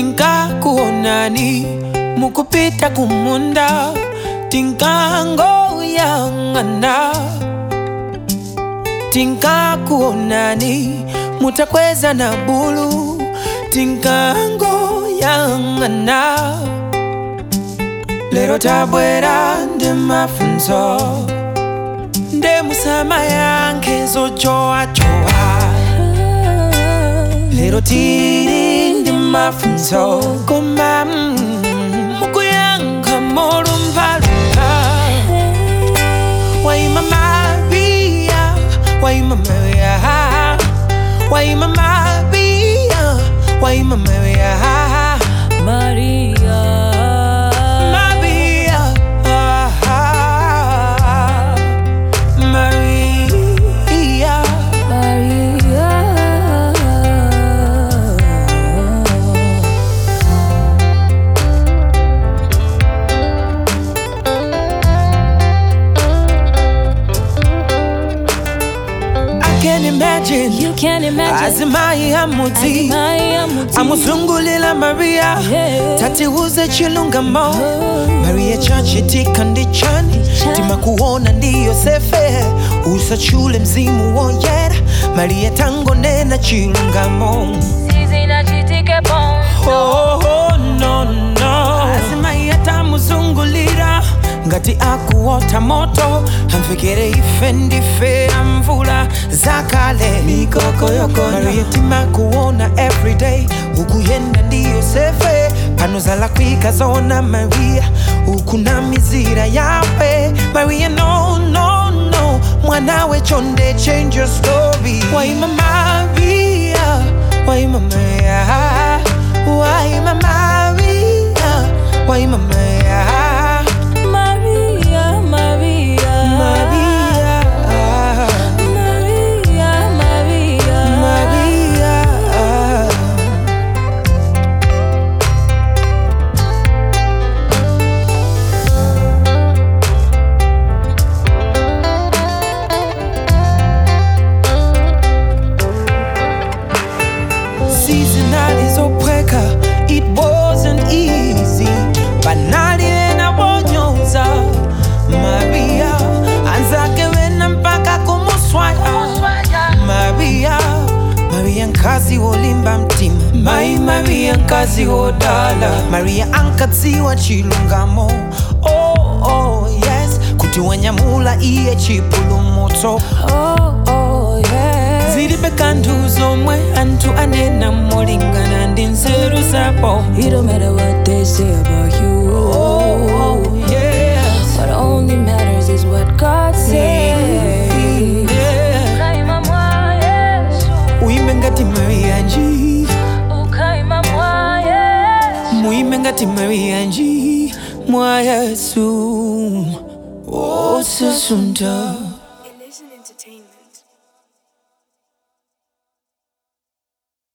tinkakuonani mukupita kumunda tinkangoyang'ana tinkakuonani mutakweza na bulu tinkangoyang'ana lero tabwera ndi mafunzo nde musama yanke zojoajoa lero tiri ndi mafunzo koma mm, mukuyankha molumphalumpha waima maria waima maria waima maria waima maria Maria. maria maria Maria. i can imagine You can imagine. azimai amuti Azimaya muti. amuzungulila maria Yeah. tatiuze chilungamo Oh. maria chachi tikandichani Ndichani. timakuona ndiyo sefe usachule mzimu woyera maria tangonena chilungamo Sisi na chitike bono. Oh, oh, no, no. azimai atamuzungulira ngati akuota moto amfikire ife ndife amvula zakale maria timakuona everyday ukuyenda ndiyo sefe pano zalakwika zona maria ukuna mizira yawe maria no no no mwanawe chonde change your story waima maria waima maria waima maria waima maria Maria, Maria. maria Maria, Maria. maria season alizopweka it wasn't easy banali enabonyoza maria anzake wena mpaka kumuswaya maria maria nkazi wolimba mtima mai maria nkazi wodala maria ankadziwa chilungamo oh, oh, yes kuti wanyamula iye chipulumutso Oh, oh, yeah. zilibe kanthu zomwe anthu anena molingana ndi nzeru zapo It don't matter what they say about you. oh, yes. What only matters is what God says. Yeah. Ukaima mwa Yesu. uimbe ngati maria nji Ukaima mwa Yesu. muimbe ngati maria nji mwa yesu osasunta